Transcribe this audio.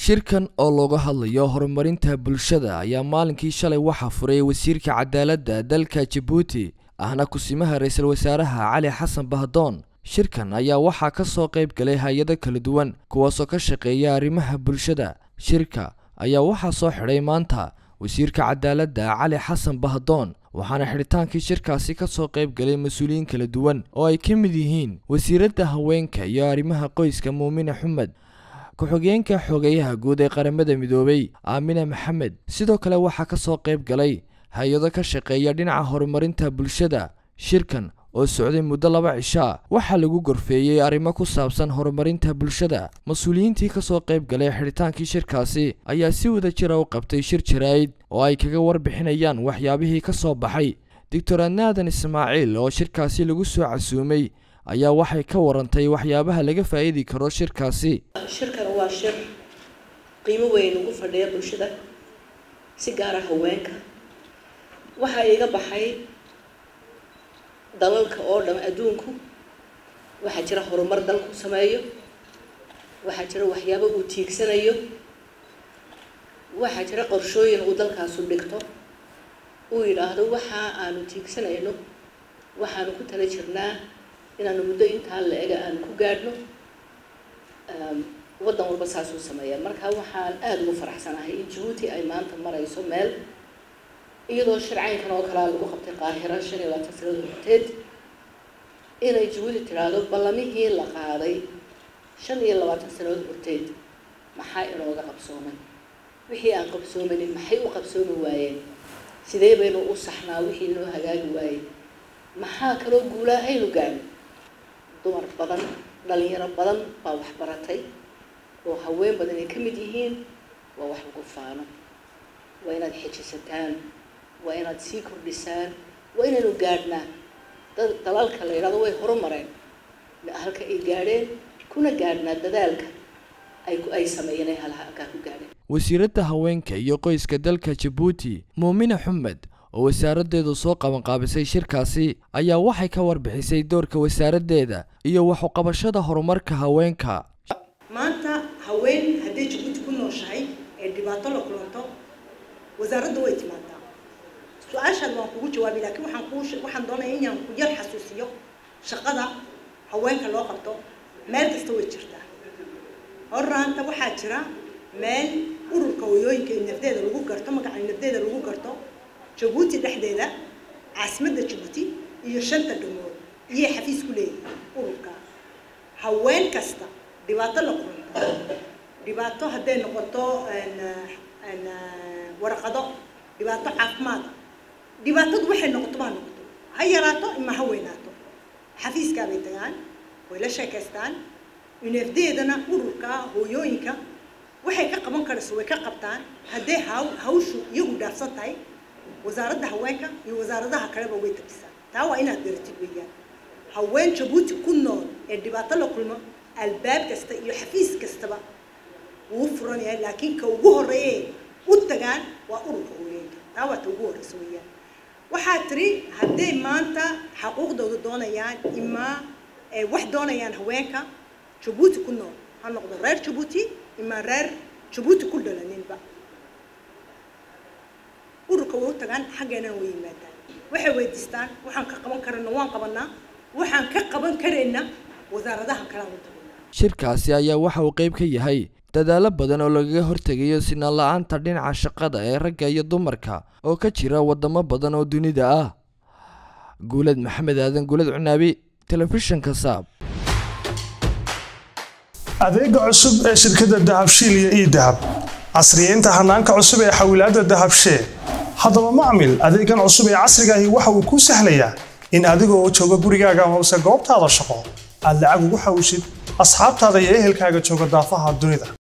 shirkan oo looga hadlayo horumarinta bulshada ayaa maalinkii shalay waxaa furay wasiirka cadaaladda dalka jabuuti ahna kusimaha ra-iisul wasaaraha cali xasan bahdoon shirkan ayaa waxaa ka soo qayb galay hay-ado kala duwan kuwaasoo ka shaqeeya arrimaha bulshada shirka ayaa waxaa soo xidhay maanta wasiirka cadaaladda cali xasan bahdoon waxaana xidhitaankii shirkaasi ka soo qayb galay mas-uuliyiin kala duwan oo ay ka mid yihiin wasiiradda haweenka iyo arrimaha qoyska muumine xumed ku-xigeenka xogeyaha guud ee qaramada midoobay aamine maxamed sidoo kale waxaa ka soo qayb galay hay-ado ka shaqeeya dhinaca horumarinta bulshada shirkan oo socday muddo laba cishaa waxaa lagu gorfeeyey arrimo ku saabsan horumarinta bulshada mas-uuliyiintii ka soo qayb galay xidhitaankii shirkaasi ayaa si wada jira u qabtay shir jaraa'id oo ay kaga warbixinayaan waxyaabihii ka soo baxay doctor anaadan ismaaciil oo shirkaasi lagu soo casuumay ayaa waxay ka warantay waxyaabaha laga faa'iidi karo shirkaasi shirkan waa shir qiimo weyn ugu fadhiya bulshada si gaara haweenka waxaa iga baxay dalalka oo dham adduunku waxaa jira horumar dalku sameeyo waxaa jira waxyaabo uu tiigsanayo waxaa jira qorshooyin uu dalkaasu dhigto uu yidhaahdo waxa aanu tiigsanayno waxaanu ku tala jirnaa inaanu muddo intaa la ega aanu ku gaadhno waddan walba saasuu sameeya marka waxaan aada ugu faraxsanahay in jabuuti ay maanta marayso meel iyadoo shircaynkan oo kalea lagu qabtay qaahira shan iyo labaatan sanada horteed inay jabuuti tidhaahdo ballamihii la qaaday shan iyo labaatan sanadood horteed maxaa inooga qabsoomay wixii aan qabsoomanin maxay u qabsoomi waayeen sidee baynu u saxnaa wixii noo hagaagi waayey maxaa kaloo guulaa aynu gaadhin dumar badan dhalinyaro badan baa wax baratay oo haween badan ay ka mid yihiin waa wax lagu faano waa inaad xejisataan waa inaad sii kordhisaan waa inaynu gaadhnaa dad dalalka la yidhahdo way horumareen halka ay gaadheen kuna gaadhnaa dadaalka ay ay sameeyeen ay halkaa ku gaadheen wasiiradda haweenka iyo qoyska dalka jabuuti muumine xumed oo wasaaraddeedu soo qabanqaabisay shirkaasi ayaa waxay ka warbixisay doorka wasaaraddeeda iyo waxuqabashada horumarka haweenka maanta haween hadday jabuuti ku nooshahay ee dhibaato la kulanto wasaaradda way timaadaa su-aashaad waan kugu jawaabi laakiin waxaan kuu waxaan doonaya inaan ku yar xasuusiyo shaqada haweenka loo qabto meel kasta way jirtaa horraanta waxaa jira meel ururka wayooyinka ee nafdeeda lagu garto magaca nafdeeda lagu garto jabuuti dhexdeeda caasimadda jabuuti iyo shanta dhamood iyay xafiis ku leeyihiin ururka haween kasta dhibaato la kulanto dhibaato hadday noqoto warqado dhibaato caafimaada dhibaatadu waxay noqoto baa noqoto ha yaraato ima ha weynaato xafiiskaa bay tagaan way la sheekaystaan unefdeedana ururka hooyooyinka waxay ka qaban karayso way ka qabtaan hadday haw hawshu iyagu dhaafsan tahay wasaaradda haweenka iyo wasaaradaha kaleba way tabisaan taa waa inaad garatid weeyaan haween jabuuti ku nool ee dhibaato la kulmo albaab kasta iyo xafiis kastaba wuu furan yahay laakiin ka ugu horreeye u tagaan waa ururka hooyooyinka taa waa ta ugu horreysa weeyaan waxaa tiri hadday maanta xaquuqdooda doonayaan imaa wax doonayaan haweenka jabuuti ku nool ha noqdo reer jabuuti imaa reer jabuuti ku dhalaninba ururka way u tagaan xaggeenana way yimaadaan waxay weydiistaan waxaan ka qaban karana waan qabanaa waxaan ka qaban karayna wasaaradaha kalean u tagnaa shirkaasi ayaa waxa uu qayb ka yahay dadaallo badan oo lagaga hortegayo sinaan la-aanta dhinaca shaqada ee ragga iyo dumarka oo ka jira waddamo badan oo dunida ah guulad maxamed aadan guulad cunaabi telefishinka saab adeega cusub ee shirkadda dahabshiil iyo ii dahab casriyeynta hanaanka cusub ee xawilaadda dahabshee haddaba macmil adeegan cusub ee casrigaahi waxa uu kuu sahlayaa in adigoo jooga gurigaaga hoose goobtaada shaqo aad lacag ugu xawshid asxaabtaada iyo ehelkaaga jooga daafaha dunida